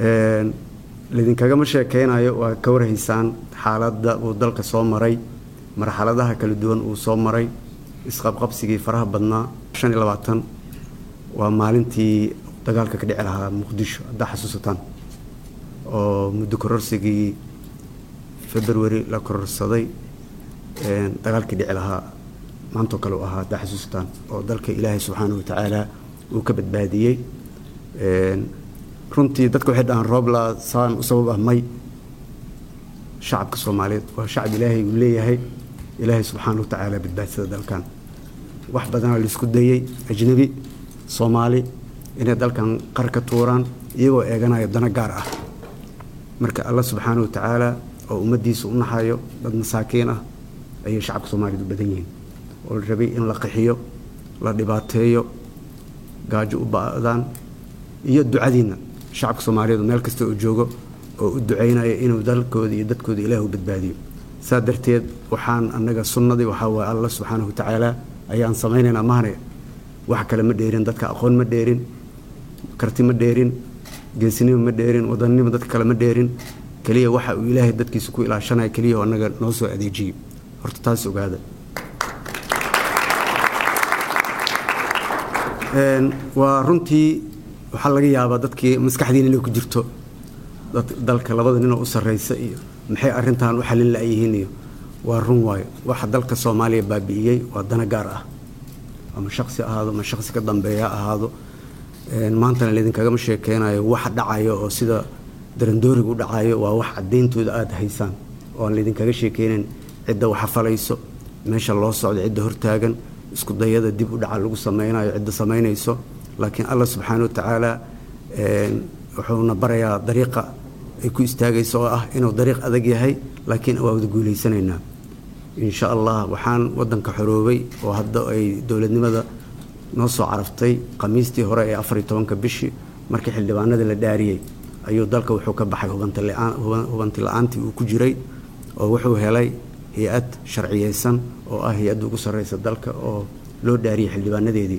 laidinkagama sheekeynayo waa ka warhaysaan xaaladda uu dalka soo maray marxaladaha kala duwan uu soo maray isqabqabsigii faraha badnaa shan iyo labaatan waa maalintii dagaalka ka dhici lahaa muqdisho haddaa xasuusataan oo muddo kororsigii february la kororsaday dagaalkii dhici lahaa maantoo kale u ahaa haddaa xasuusataan oo dalka ilaahay subxaana wa tacaala uu ka badbaadiyey runtii dadka waxay dhahaan roobla saan u sabab ah may shacabka soomaaliyeed waa shacab ilaahay uu leeyahay ilaahay subxaana wa tacaala badbaadsada dalkan wax badanaa laisku dayey ajnabi soomaali inay dalkan qar ka tuuraan iyagoo eeganaya dano gaar ah marka alla subxaana wa tacaala oo ummaddiisa u naxayo dad masaakiin ah ayay shacabka soomaaliyeed u badan yihiin oo la rabay in la qixiyo la dhibaateeyo gaajo u ba'daan iyo ducadiinna shacabka soomaaliyeed meel kasta oo joogo oo u ducaynaya inuu dalkooda iyo dadkooda ilaah u badbaadiyo saa darteed waxaan annaga sunnadii waxaa waaye alla subxaanahu wa tacaala ayaan samaynaynaa mahane wax kale ma dheerin dadka aqoon ma dheerin karti ma dheerin geesinimo ma dheerin wadannimo dadka kale ma dheerin keliya waxa uu ilaahay dadkiisa ku ilaashanaya keliya oo annaga noo soo adeejiyo horta taas ogaada waa runtii waxaa laga yaabaa dadkii maskaxdiina inay ku jirto dalka labada ninoo u sarraysa iyo maxay arrintan u xalin la'yihiin iyo waa run waayo waxa dalka soomaaliya baabi'iyey waa dana gaar ah ama shaksi ahaado ama shaksi ka dambeeya ahaado maantana laidinkagama sheekeynayo wax dhacayo oo sida darandooriga u dhacayo waa wax cadayntooda aada haysaan oo aan laydinkaga sheekeynayn cidda waxa falayso meesha loo socdo cidda hortaagan isku dayada dib u dhaca lagu sameynayo cidda samaynayso laakiin allah subxaana wa tacaala wuxuuna barayaa dariiqa ay ku istaagayso oo ah inuu dariiq adag yahay laakiin waa wada guulaysanaynaa insha allah waxaan wadanka xoroobay oo hadda ay dowladnimada noo soo caraftay khamiistii hore ee afariyo tobanka bishii markii xildhibaanadii la dhaariyey ayuu dalka wuxuu ka baxay hubanti la-aantii uu ku jiray oo wuxuu helay hay-ad sharciyeysan oo ah hay-adda ugu sarreysa dalka oo loo dhaariyey xildhibaanadeedii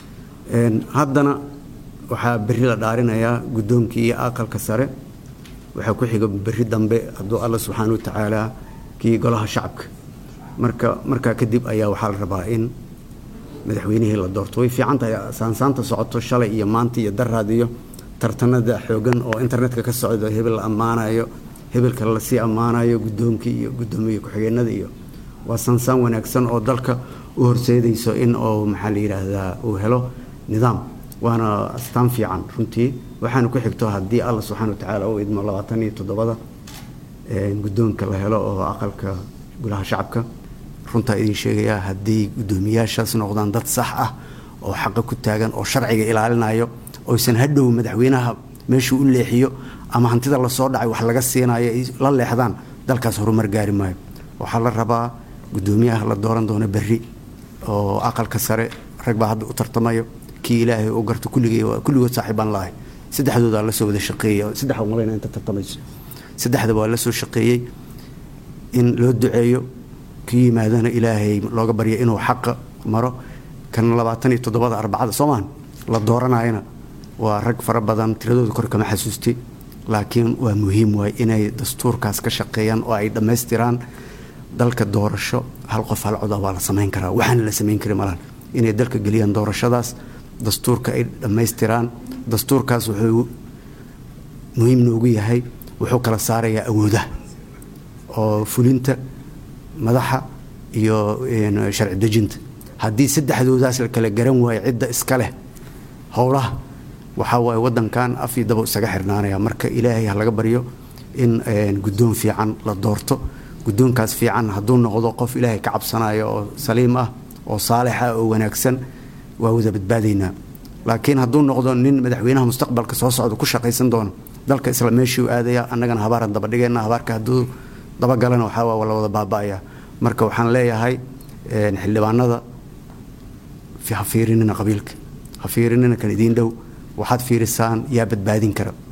haddana waxaa berri la dhaarinayaa guddoonkii iyo aqalka sare waxaa ku xiga berri dambe hadduu alla subxaana wa tacaala kii golaha shacabka marka markaa kadib ayaa waxaa la rabaa in madaxweynihii la doorto way fiican tahay saansaanta socoto shalay iyo maanta iyo daraad iyo tartanada xoogan oo internetka ka socdo hebel la ammaanayo hebelka lasii ammaanayo guddoonkii iyo guddoomiye ku-xigeenada iyo waa saansaan wanaagsan oo dalka u horseedayso in uu maxaa la yidhaahdaa uu helo nidaam waana astaan fiican runtii waxaana ku xigto haddii alla subxana wa tacaala u idmo labaatan iyo toddobada guddoonka la helo oo aqalka golaha shacabka runtaa idin sheegayaa haddii guddoomiyaashaas noqdaan dad sax ah oo xaqa ku taagan oo sharciga ilaalinayo oysan hadhow madaxweynaha meeshuu u leexiyo ama hantida lasoo dhacay wax laga siinayo la leexdaan dalkaas horumar gaari maayo waxaa la rabaa guddoomiyaha la dooran doono berri oo aqalka sare rag baa hadda u tartamayo kii ilaahay u garto kulligay kulligood saaxiibaan laahay saddexdoodaa la soo wada shaqeeyey saddex malayna inta tartamayso saddexdaba waa la soo shaqeeyey in loo duceeyo kii yimaadana ilaahay looga baryo inuu xaqa maro kan labaatan iyo toddobada arbacada soomaan la dooranayana waa rag fara badan tiradooda kor kama xasuustay laakiin waa muhiim waay inay dastuurkaas ka shaqeeyaan oo ay dhammaystiraan dalka doorasho hal qof hal coda waa la samayn karaa waxaana la samayn kari malan inay dalka geliyaan doorashadaas dastuurka ay dhammaystiraan dastuurkaas wuxuu muhiim noogu yahay wuxuu kala saarayaa awoodaha oo fulinta madaxa iyo sharci dejinta haddii saddexdoodaas la kala garan waayo cidda iska leh howlaha waxaa waaye wadankan af iyo dabo isaga xirnaanaya marka ilaahay ha laga baryo in guddoon fiican la doorto guddoonkaas fiican hadduu noqdo qof ilaahay ka cabsanayo oo saliim ah oo saalix ah oo wanaagsan waa wada badbaadaynaa laakiin hadduu noqdo nin madaxweynaha mustaqbalka soo socda ku shaqaysan doono dalka isla meeshuu aadaya annagana habaaran dabadhigayna habaarka hadduu dabagalana waxaa waa la wada baaba'aya marka waxaan leeyahay xildhibaanada ha fiirinina qabiilka ha fiirinina kan idiin dhow waxaad fiirisaan yaa badbaadin kara